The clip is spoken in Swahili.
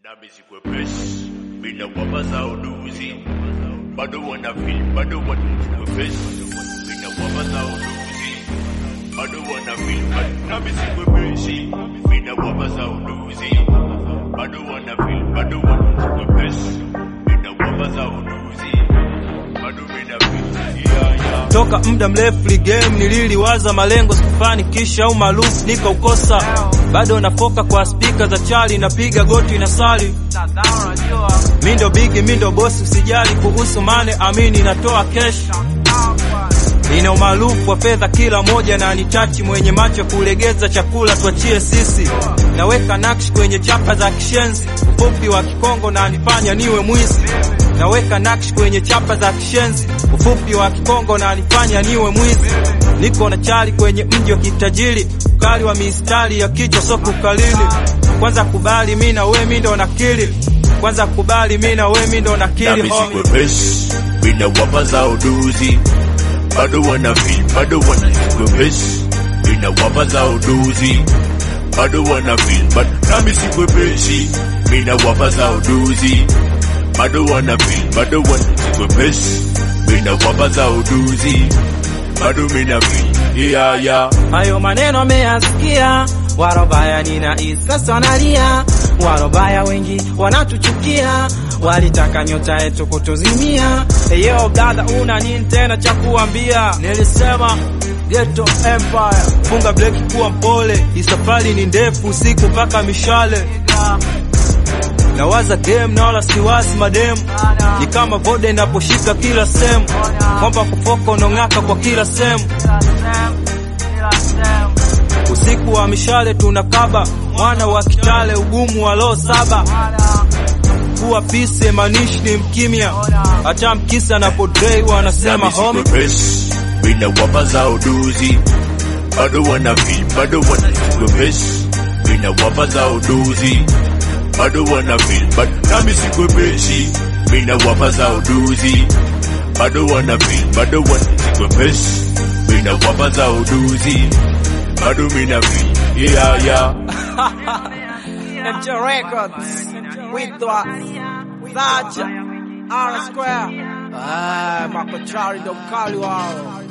nami sikwepesi mina wamaza uduzi bado wana feel bado wana sikwepesi mina wamaza uduzi bado wana feel bado nami sikwepesi mina wamaza uduzi bado wana feel bado wana sikwepesi mina wamaza uduzi bado mina feel yeah yeah toka muda mrefu li game nililiwaza malengo sikufanikisha au maarufu nikaukosa bado nafoka kwa spika za chali napiga goti na sali mindo bigi mindo bosi usijali kuhusu mane amini natoa kesh ina umaarufu wa fedha kila moja na nitachi mwenye macho kulegeza chakula tuachie sisi naweka nakshi kwenye chapa za kishenzi ufupi wa kikongo na nifanya niwe mwizi naweka nakshi kwenye chapa za kishenzi ufupi wa kikongo na nifanya niwe mwizi niko na chali kwenye mji wa kitajiri ukali wa mistari ya kichwa so kukalili kwanza kubali mi na we mi ndo nakili kwanza kubali mi na we mi ndo nakili nami homie. sikwepesi mina wamaza uduzi bado wana feel bado wana sikwepesi mina wamaza uduzi bado wana feel bado nami sikwepesi mina wamaza uduzi bado wana feel bado wana sikwepesi mina wamaza uduzi bado mina feel yeah yeah hayo maneno ameyasikia warobaya nina sasa wanalia warobaya wengi wanatuchukia walitaka nyota yetu kutuzimia yo dada una nini tena cha kuambia nilisema Ghetto Empire, funga breki kuwa mpole, hii safari ni ndefu, usiku mpaka mishale. Nawaza game na wala siwazi mademu, ni kama vode inaposhika kila sehemu, kwamba kufoka unong'aka kwa kila sehemu. Usiku wa mishale tunakaba, mwana wa Kitale, ugumu wa roho saba kuwa pisi manishi ni mkimya, hata mkisa na podrei wanasema nami homie sikwepesi mina wamaza uduzi bado wana feel bado wana sikwepesi mina wamaza uduzi bado wana feel bado nami sikwepesi mina wamaza uduzi bado wana feel bado wana sikwepesi mina wamaza uduzi bado mina feel yeah yeah MJ Records with the Zaja R Square ah, makochari ndo mkali wao